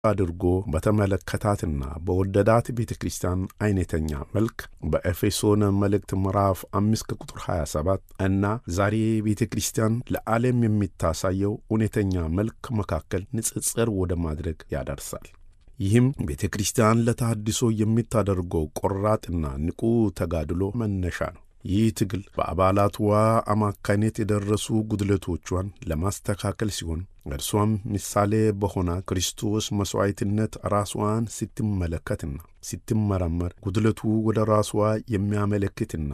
አድርጎ በተመለከታትና በወደዳት ቤተ ክርስቲያን አይነተኛ መልክ በኤፌሶን መልእክት ምዕራፍ አምስት ከቁጥር 27 እና ዛሬ ቤተ ክርስቲያን ለዓለም የሚታሳየው እውነተኛ መልክ መካከል ንጽጽር ወደ ማድረግ ያደርሳል። ይህም ቤተ ክርስቲያን ለተሃድሶ የምታደርገው ቆራጥና ንቁ ተጋድሎ መነሻ ነው። ይህ ትግል በአባላቷ አማካይነት የደረሱ ጉድለቶቿን ለማስተካከል ሲሆን እርሷም ምሳሌ በሆነ ክርስቶስ መሥዋዕትነት ራሷን ስትመለከትና ስትመረመር ጉድለቱ ወደ ራሷ የሚያመለክትና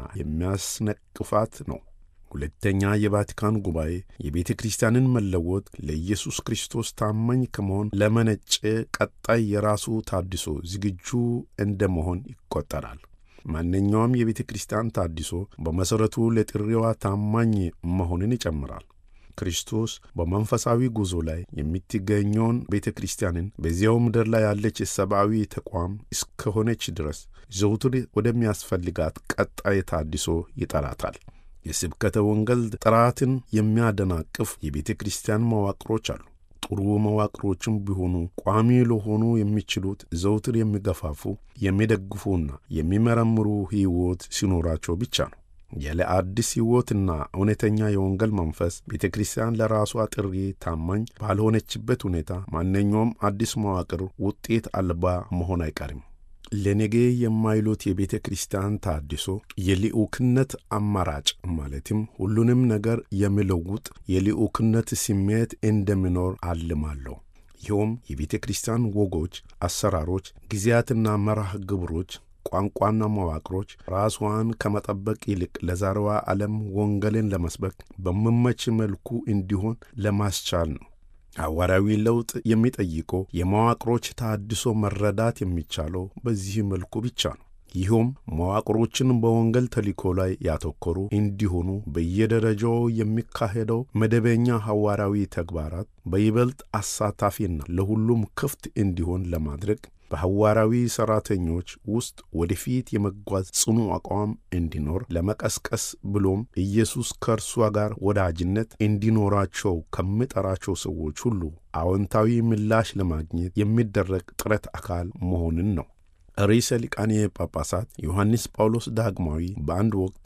የሚያስነቅፋት ነው። ሁለተኛ የቫቲካን ጉባኤ የቤተ ክርስቲያንን መለወጥ ለኢየሱስ ክርስቶስ ታማኝ ከመሆን ለመነጨ ቀጣይ የራሱ ታድሶ ዝግጁ እንደ መሆን ይቆጠራል። ማንኛውም የቤተ ክርስቲያን ታድሶ በመሠረቱ ለጥሪዋ ታማኝ መሆንን ይጨምራል። ክርስቶስ በመንፈሳዊ ጉዞ ላይ የምትገኘውን ቤተ ክርስቲያንን በዚያው ምድር ላይ ያለች ሰብአዊ ተቋም እስከሆነች ድረስ ዘውትር ወደሚያስፈልጋት ቀጣይ ታድሶ ይጠራታል። የስብከተ ወንጌል ጥራትን የሚያደናቅፍ የቤተ ክርስቲያን መዋቅሮች አሉ። ጥሩ መዋቅሮችም ቢሆኑ ቋሚ ለሆኑ የሚችሉት ዘውትር የሚገፋፉ የሚደግፉና የሚመረምሩ ሕይወት ሲኖራቸው ብቻ ነው። ያለ አዲስ ሕይወትና እውነተኛ የወንጌል መንፈስ ቤተ ክርስቲያን ለራሷ ጥሪ ታማኝ ባልሆነችበት ሁኔታ ማንኛውም አዲስ መዋቅር ውጤት አልባ መሆን አይቀርም። ለነገ የማይሉት የቤተ ክርስቲያን ታድሶ የልዑክነት አማራጭ ማለትም ሁሉንም ነገር የሚለውጥ የልዑክነት ስሜት እንደሚኖር አልማለሁ። ይኸውም የቤተ ክርስቲያን ወጎች፣ አሰራሮች፣ ጊዜያትና መርሃ ግብሮች ቋንቋና መዋቅሮች ራሷን ከመጠበቅ ይልቅ ለዛሬዋ ዓለም ወንጌልን ለመስበክ በሚመች መልኩ እንዲሆን ለማስቻል ነው። ሐዋርያዊ ለውጥ የሚጠይቀው የመዋቅሮች ታድሶ መረዳት የሚቻለው በዚህ መልኩ ብቻ ነው። ይህም መዋቅሮችን በወንጌል ተልእኮ ላይ ያተኮሩ እንዲሆኑ በየደረጃው የሚካሄደው መደበኛ ሐዋርያዊ ተግባራት በይበልጥ አሳታፊና ለሁሉም ክፍት እንዲሆን ለማድረግ በሐዋርያዊ ሠራተኞች ውስጥ ወደፊት የመጓዝ ጽኑ አቋም እንዲኖር ለመቀስቀስ ብሎም ኢየሱስ ከእርሷ ጋር ወዳጅነት እንዲኖራቸው ከሚጠራቸው ሰዎች ሁሉ አዎንታዊ ምላሽ ለማግኘት የሚደረግ ጥረት አካል መሆንን ነው። ርዕሰ ሊቃነ ጳጳሳት ዮሐንስ ጳውሎስ ዳግማዊ በአንድ ወቅት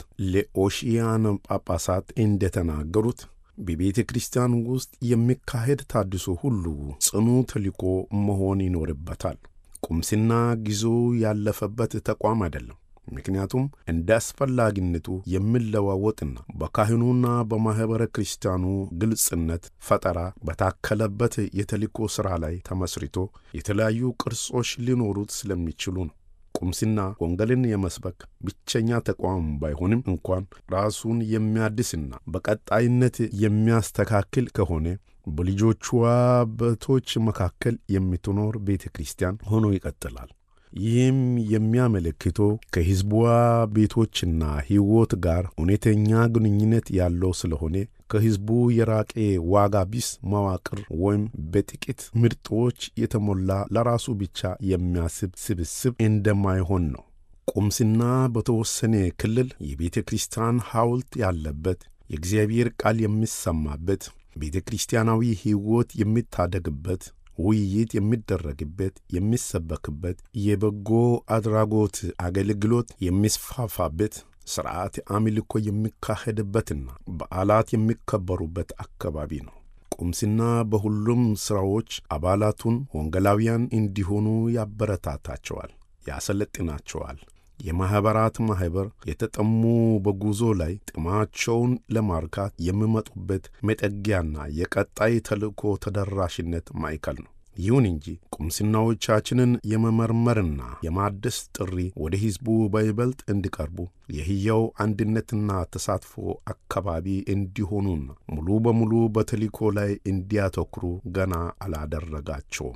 ለኦሺያን ጳጳሳት እንደተናገሩት በቤተ ክርስቲያን ውስጥ የሚካሄድ ታድሶ ሁሉ ጽኑ ተልእኮ መሆን ይኖርበታል። ቁምስና ጊዜው ያለፈበት ተቋም አይደለም። ምክንያቱም እንደ አስፈላጊነቱ የሚለዋወጥና በካህኑና በማኅበረ ክርስቲያኑ ግልጽነት ፈጠራ በታከለበት የተልእኮ ሥራ ላይ ተመስርቶ የተለያዩ ቅርጾች ሊኖሩት ስለሚችሉ ነው። ቁምስና ወንጌልን የመስበክ ብቸኛ ተቋም ባይሆንም እንኳን ራሱን የሚያድስና በቀጣይነት የሚያስተካክል ከሆነ በልጆቿ በቶች መካከል የምትኖር ቤተ ክርስቲያን ሆኖ ይቀጥላል። ይህም የሚያመለክተው ከሕዝቧ ቤቶችና ሕይወት ጋር እውነተኛ ግንኙነት ያለው ስለሆነ ከሕዝቡ የራቄ ዋጋ ቢስ መዋቅር ወይም በጥቂት ምርጦች የተሞላ ለራሱ ብቻ የሚያስብ ስብስብ እንደማይሆን ነው። ቁምስና በተወሰነ ክልል የቤተ ክርስቲያን ሐውልት ያለበት፣ የእግዚአብሔር ቃል የሚሰማበት፣ ቤተ ክርስቲያናዊ ሕይወት የሚታደግበት ውይይት የሚደረግበት፣ የሚሰበክበት፣ የበጎ አድራጎት አገልግሎት የሚስፋፋበት፣ ሥርዓት አምልኮ የሚካሄድበትና በዓላት የሚከበሩበት አካባቢ ነው። ቁምስና በሁሉም ሥራዎች አባላቱን ወንጌላውያን እንዲሆኑ ያበረታታቸዋል፣ ያሰለጥናቸዋል። የማኅበራት ማኅበር የተጠሙ በጉዞ ላይ ጥማቸውን ለማርካት የሚመጡበት መጠጊያና የቀጣይ ተልእኮ ተደራሽነት ማዕከል ነው። ይሁን እንጂ ቁምስናዎቻችንን የመመርመርና የማደስ ጥሪ ወደ ሕዝቡ በይበልጥ እንዲቀርቡ የሕያው አንድነትና ተሳትፎ አካባቢ እንዲሆኑና ሙሉ በሙሉ በተልእኮ ላይ እንዲያተኩሩ ገና አላደረጋቸውም።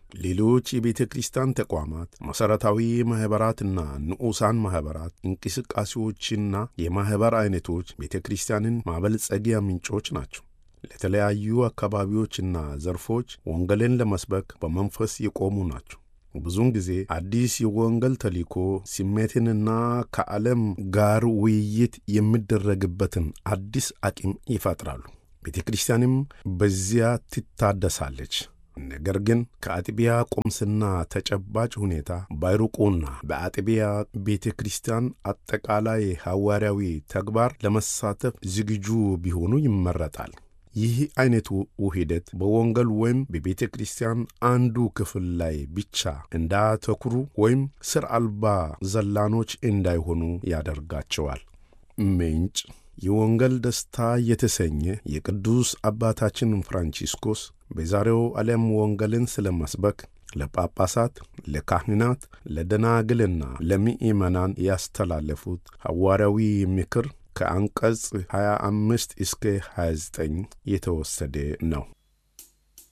ሌሎች የቤተ ክርስቲያን ተቋማት መሠረታዊ ማኅበራትና ንዑሳን ማኅበራት እንቅስቃሴዎችና የማኅበር ዐይነቶች ቤተ ክርስቲያንን ማበልጸጊያ ምንጮች ናቸው። ለተለያዩ አካባቢዎችና ዘርፎች ወንጌልን ለመስበክ በመንፈስ የቆሙ ናቸው። ብዙውን ጊዜ አዲስ የወንጌል ተልእኮ ስሜትንና ከዓለም ጋር ውይይት የሚደረግበትን አዲስ አቅም ይፈጥራሉ። ቤተ ክርስቲያንም በዚያ ትታደሳለች። ነገር ግን ከአጥቢያ ቁምስና ተጨባጭ ሁኔታ ባይሩቁና በአጥቢያ ቤተ ክርስቲያን አጠቃላይ ሐዋርያዊ ተግባር ለመሳተፍ ዝግጁ ቢሆኑ ይመረጣል። ይህ አይነቱ ውህደት በወንጌል ወይም በቤተ ክርስቲያን አንዱ ክፍል ላይ ብቻ እንዳያተኩሩ ወይም ስር አልባ ዘላኖች እንዳይሆኑ ያደርጋቸዋል። ምንጭ የወንጌል ደስታ የተሰኘ የቅዱስ አባታችን ፍራንቺስኮስ በዛሬው ዓለም ወንጌልን ስለ መስበክ ለጳጳሳት፣ ለካህናት፣ ለደናግልና ለምእመናን ያስተላለፉት ሐዋርያዊ ምክር ከአንቀጽ 25 እስከ 29 የተወሰደ ነው።